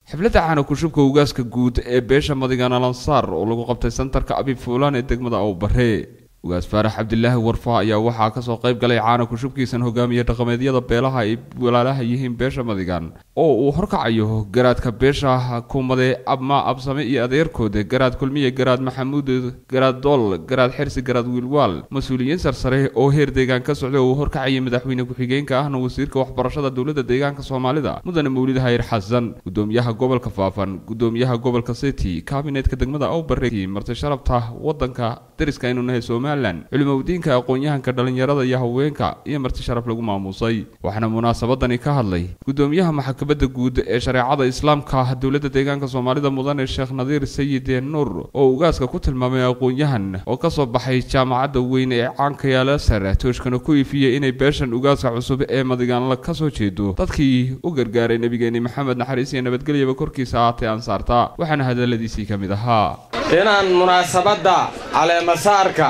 xafladda caana kushubka ugaaska guud ee beesha madigan alansaar oo lagu qabtay santarka abib fuulaan ee degmada awbare ugaas faarax cabdilaahi warfa ayaa waxaa kasoo qayb galay caana kushubkiisan hogaamiye dhaqameedyada beelaha ay walaalaha yihiin beesha madigan oo uu horkacayo garaadka beesha kumade abma absame iyo adeerkooda garaad kulmiye garaad maxamuud garaad dool garaad xirsi garaad wiilwaal mas-uuliyiin sarsare oo heer deegaan ka socda oo uu horkacayay madaxweyne ku-xigeenka ahna wasiirka waxbarashada dowladda deegaanka soomaalida mudane mawlid hayr xasan gudoomiyaha gobolka faafan gudoomiyaha gobolka city kaabinetka degmada awbare marti sharabta wadanka dariska aynu nahay somalilan culimowdiinka aqoon-yahanka dhalinyarada iyo haweenka iyo marti sharaf lagu maamuusay waxaana munaasabadani ka hadlay gudoomiyaha maxkamadda guud ee shareecada islaamka dowladda deegaanka soomaalida mudane sheekh nadiir sayid nuur oo ugaaska ku tilmaamay aqoon-yahan oo kasoo baxay jaamacadda weyn ee caanka yaalaser tooshkana ku ifiyey inay beeshan ugaaska cusub ee madigaanla kasoo jeedo dadkii u gargaaray nebigeeni maxamed naxariis iyo nabadgelyaba korkiisa ahaatee ansaarta waxaana hadaladiisii ka mid ahaa inaan munaasabadda caleemasaarka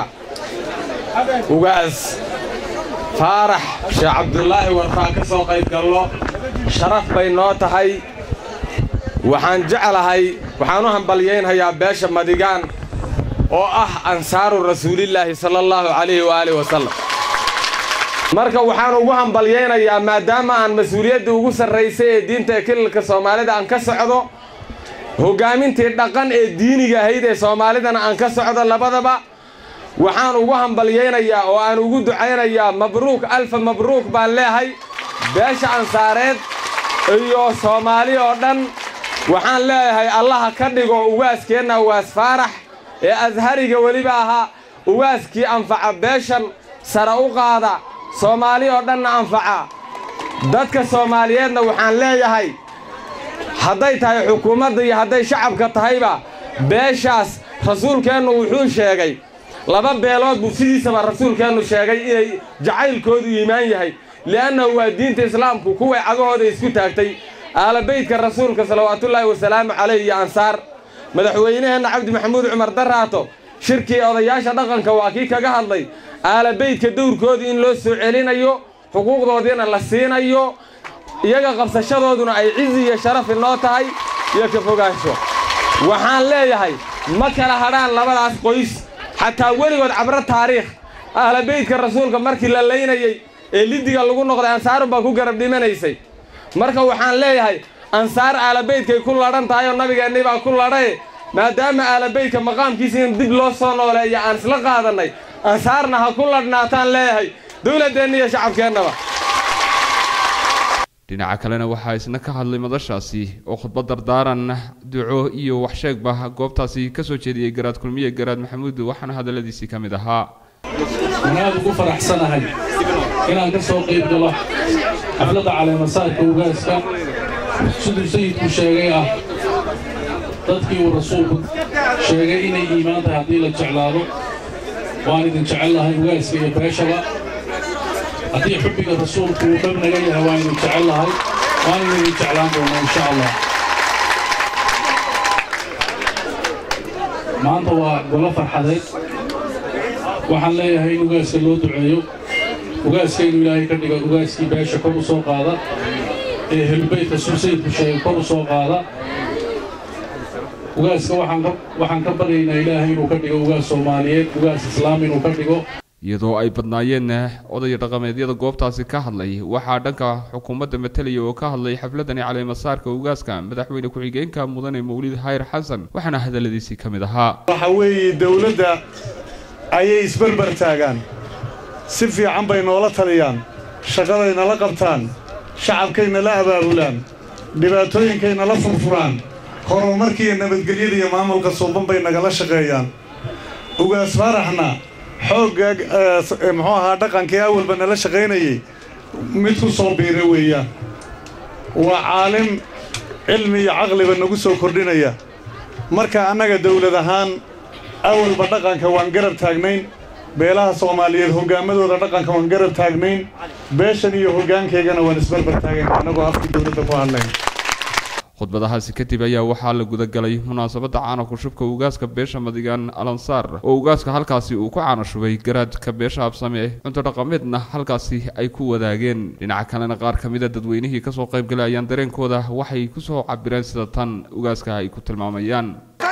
ugaas faarax sheekh cabdulaahi warfaa ka soo qayb gallo sharaf bay noo tahay waxaan jeclahay waxaan u hambalyaynhayaa beesha madigaan oo ah ansaaru rasuulillaahi sala allahu calayhi waaalih wasallam marka waxaan ugu hambalyaynayaa maadaama aan mas-uuliyadda ugu sarraysay ee diinta ee kililka soomaalida aan ka socdo hoggaamintii dhaqan ee diiniga ahayd ee soomaalidana aan ka socdo labadaba waxaan ugu hambalyaynayaa oo aan ugu ducaynayaa mabruuk alfa mabruuk baan leehay beesha ansaareed iyo soomaali oo dhan waxaan leeyahay allaha ka dhigo ugaaskeenna ugaas faarax ee ashariga weliba ahaa ugaaskii anfaca beeshan sare u qaada soomaali oo dhanna anfaca dadka soomaaliyeedna waxaan leeyahay hadday tahay xukuumadda iyo hadday shacabka tahayba beeshaas rasuulkeennu wuxuu sheegay laba beelood buu sidiisaba rasuulkeennu sheegay inay jacaylkoodu iimaan yahay li'annahu waa diinta islaamku kuway cagahooda isku taagtay aalabaydka rasuulka salawaatullaahi wasalaamu calayh iyo ansaar madaxweynaheenna cabdi maxamuud cumar daraato shirkii odayaasha dhaqanka waa kii kaga hadlay aalabaydka dowrkoodii in loo soo celinayo xuquuqdoodiina la siinayo iyaga qabsashadooduna ay cizi iyo sharaf inoo tahay iyo ka fogaansho waxaan leeyahay ma kala hadhaan labadaas qoys xataa weligood cabro taariikh ahlabaydka rasuulka markii la laynayey ee lidiga lagu noqday ansaarun baa ku garab dhimanaysay marka waxaan leeyahay ansaar aalabaydkay ku ladhan tahay oo nabigeennii baa ku ladhaye maadaama aalabaydka maqaamkiisa in dib loo soo nooleeya aan isla qaadannay ansaarna ha ku ladhnaataan leeyahay dawladdeenna iyo shacabkeennaba dhinaca kalena waxaa isna ka hadlay madashaasi oo khudbad dardaaran duco iyo waxsheegba goobtaasi ka soo jeediyey garaad kulmiye garaad maxamuud waxaana hadalladiisii ka mid ahaa waan aad ugu faraxsanahay inaan ka soo qayb galo xafladda caleemasaarka ugaaska siduu sayidku sheegay ah dadkii uu rasuulku sheegay inay iimaan tahay haddii la jeclaado waan idin jecel lahay ugaaska iyo beeshaba haddii xubbiga rasuulku uu dhab naga yahay waan idin jecel lahay waan idin jeclaan doonaa insha allah maanta waa golo farxadeed waxaan leeyahay in ugaaska loo duceeyo ugaaska inuu ilaahay ka dhigo ugaaskii beesha kor u soo qaada ee helbaydka suu sayidku sheegay kor u soo qaada ugaaska waxaan ka baryaynaa ilaahay inuu ka dhigo ugaas soomaaliyeed ugaas islaam inuu ka dhigo iyadoo ay badnaayeen odaya dhaqameedyada goobtaasi ka hadlay waxaa dhanka xukuumadda matalaya oo ka hadlay xafladani caleemasaarka ugaaska madaxweyne ku-xigeenka mudane mawlid hayr xasan waxaana hadalladiisii ka mid ahaa waxa weeye dowladda ayay isbarbar taagaan si fiican bay noola taliyaan shaqaday nala qabtaan shacabkay nala abaabulaan dhibaatooyinkay nala furfuraan horumarkiiyo nabadgelyada iyo maamulka suuban bay nagala shaqeeyaan ugaas faaraxna xoogga muxuu ahaa dhaqankii awalba nala shaqaynayay mid ku soo biira weeyaan waa caalim cilmi iyo caqliba nagu soo kordhinaya marka annaga dawlad ahaan awalba dhaqanka waan garab taagnayn beelaha soomaaliyeed hoggaamadooda dhaqanka waan garab taagnayn beeshan iyo hoggaankaygana waan isbarbar taagayn annagoo afkii dawladda ku hadlayn khudbadahaasi kadib ayaa waxaa la gudagalay munaasabadda caanku shubka ugaaska beesha madigaan alansaar oo ugaaska halkaasi uu ku caana shubay garaadka beesha habsame cunto dhaqameedna halkaasi ay ku wadaageen dhinaca kalena qaar ka mida dadweynihii kasoo qaybgalay ayaan dareenkooda waxay kusoo cabireen sida tan ugaaska ay ku tilmaamayaan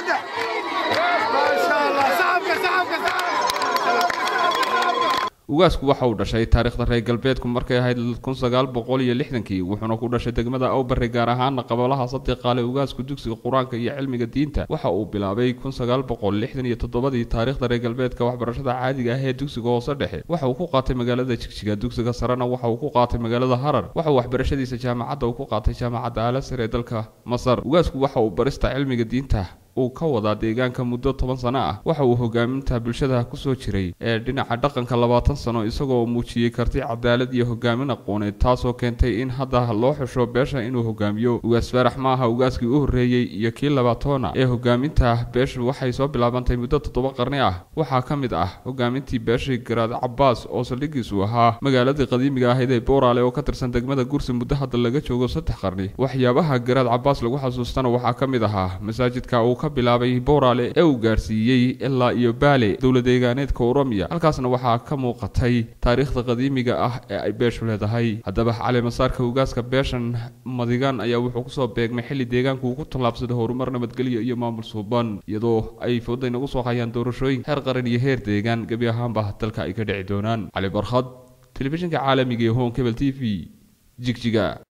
ugaasku waxa uu dhashay taariikhda reer galbeedku markay ahayd kun sagaal boqol iyo lixdankii wuxuuna ku dhashay degmada awbare gaar ahaana qabalaha sadiqaale ugaasku dugsiga qur-aanka iyo cilmiga diinta waxa uu bilaabay kun sagaal boqol lixdan iyo toddobadii taariikhda reer galbeedka waxbarashada caadiga ah ee dugsiga hoose dhexe waxa uu ku qaatay magaalada jigjiga dugsiga sarena waxa uu ku qaatay magaalada harar waxa uu waxbarashadiisa jaamacadda uu ku qaatay jaamacadda alasar ee dalka masar ugaasku waxa uu barista cilmiga diinta uu ka wadaa deegaanka muddo toban sano ah waxa uu hogaaminta bulshada kusoo jiray ee dhinaca dhaqanka labaatan sano isagoo muujiyey karti cadaalad iyo hogaamin aqooneed taasoo keentay in hadda loo xusho beesha inuu hogaamiyo ugaas faarax ma aha ugaaskii u horreeyey iyo kii labaatoona ee hogaaminta beeshu waxay soo bilaabantay muddo toddoba qarni ah waxaa ka mid ah hogaamintii beeshii garaad cabaas oo saldhigiisu ahaa magaaladii qadiimiga ahayd ee booraale oo ka tirsan degmada gursi muddo hadda laga joogo saddex qarni waxyaabaha garaad cabaas lagu xasuustana waxaa ka mid ahaa masaajidka uu ka bilaabay booraale ee uu gaarsiiyey ilaa iyo baale dowla deegaaneedka oromiya halkaasna waxaa ka muuqatay taariikhda qadiimiga ah ee ay beeshu leedahay haddaba caleemasaarka ugaaska beeshan madigaan ayaa wuxuu kusoo beegmay xilli deegaanku uu ku tallaabsaday horumar nabadgelyo iyo maamul suuban iyadoo ay fooday nagu soo hayaan doorashooyin heer qaran iyo heer deegaan gebi ahaanba dalka ay ka dhici doonaan cali barkhad telefishinka caalamiga ee hon kebel t v jigjiga